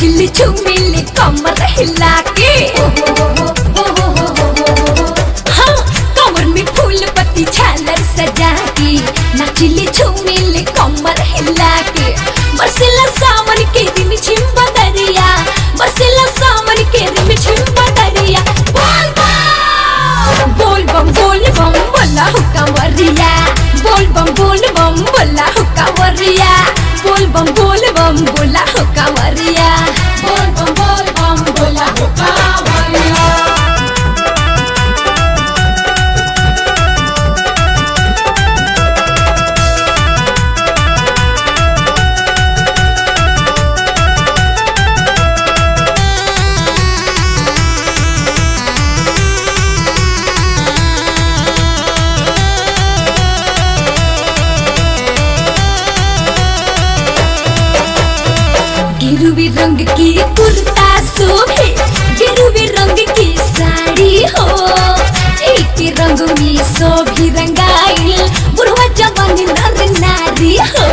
नचिली झूमिली कमर हिला के हाँ कमर में फूल पत्ती झालर सजा के नचिली झूमिली कमर हिला के बरसिला सावन के रिम झिम बदरिया बरसिला सावन के रिम झिम बदरिया बोल बम बोल बम बोल बम बोला हो कंवरिया बोल बम बोल बम बोला हो कंवरिया बोल बम बोल बम बोला हो कंवरिया बोल बम बोल बम बोला हो कंवरिया गिरुवी रंग की कुर्ता शोभे गिरुवी रंग की साड़ी हो एक रंग में शोभी रंगाइल बुढ़वा जवान नर नारी हो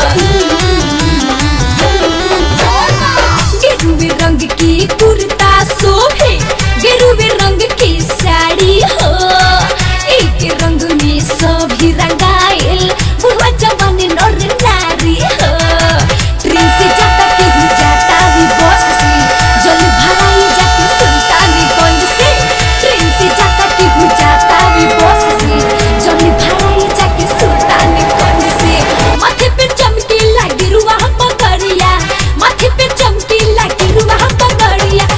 गिरुवी रंग की कुर्ता शोभे गिरुवी रंग की साड़ी हो एक रंग में शोभी रंगाइल बुढ़वा जवान नर नारी हो ट्रेन से जाता केहू जाता भी बस से जल भराई जाके सुल्तानगंज से ट्रेन से जाता केहू जाता भी बस से जल भराई जाके सुल्तानगंज से माथे पे चमकी लगी रुआ पगड़िया माथे पे चमकी लगी रुआ पगड़िया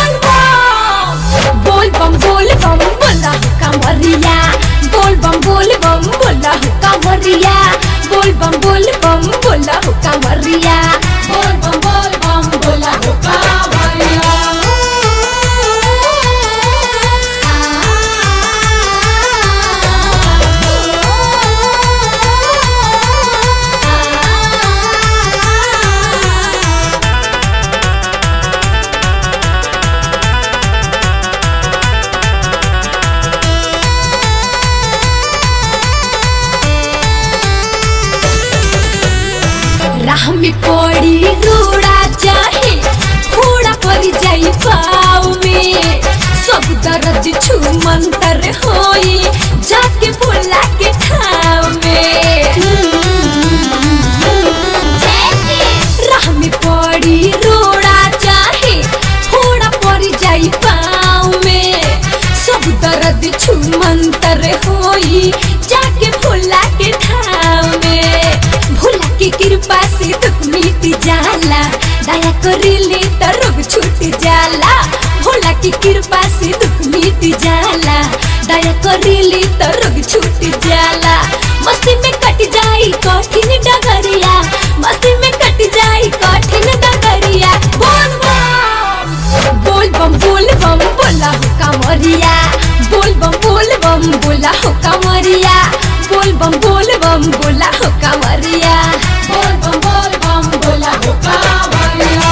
बोल बम बोल बम बोल बम बोला हो कांवरिया बोल बम बोल बम बोला हो कांवरिया बोल बम बोल बम बोला हो कांवरिया बोल बम बोल बम बोला हो कांवरिया राह में पड़ी रोड़ा चाहे घोड़ा पर जाई पाव में सब दर्द छू मंतर होई जाके भोला के ठाव में राह में पड़ी रोड़ा चाहे घोड़ा पर जाई पाव में सब दर्द छू मंतर होई जाके भोला के ठाव में भोला की कृपा से दुख मिट जाला दया करेले त रोग छूट जाला भोला की कृपा से दुख मिट जाला दया करेले त रोग छूट जाला मस्ती में कट जाई कठिन डगरिया मस्ती में कट जाई कठिन डगरिया बोल बम बोल बम बोल बम बोला हो कांवरिया बोल बम बोल बम बोला हो कांवरिया बोल बम बोल बम बोला हो कांवरिया बोल बम बोल बम बोला हो कांवरिया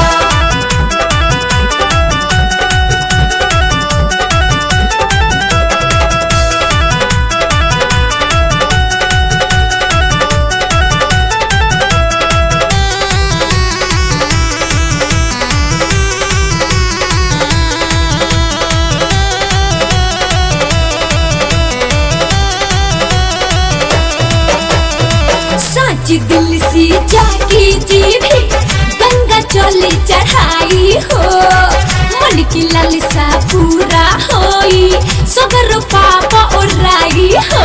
सच दिल से जागी जी भी गंगा चले चढ़ाई हो मन की लालसा पूरा होई सगर पाप ओराई हो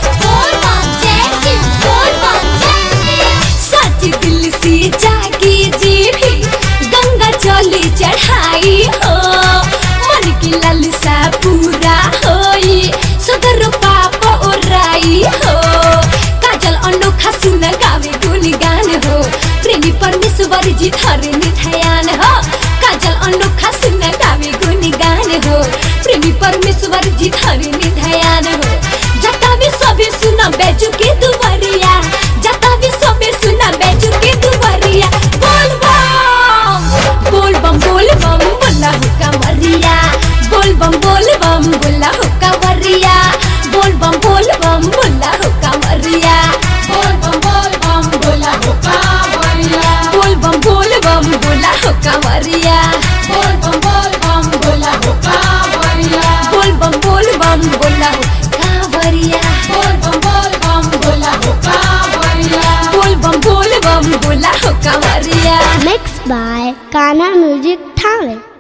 सच दिल से जागी जी भी गंगा चले चढ़ाई हो मन की लालसा पूरा होई सगर पाप ओराई हो काजल अनोखा सुन गावे गुणगान हो प्रेमी परमेश्वर जी धरे निधयान हो काजल अनोखा सुन गावे गुणगान हो प्रेमी परमेश्वर जी धरे निधयान हो जता भी सबे सुना बैजू के दुवरिया जता भी सबे सुना बैजू के दुवरिया बोल बम बोल बम बोल बम बोला हो कांवरिया बोल बम बोल बम बोला हो कांवरिया बोल बम बोल बम बोला हो कांवरिया बोल बम बोल बम बोला हो कांवरिया बोल बम बोल बम बोला हो कांवरिया बम बोल बम बोला हो कांवरिया बोल बम बोल बम बोला हो कांवरिया बोल बम बोल बम बोला हो कांवरिया Mixed by Kana Music Talent.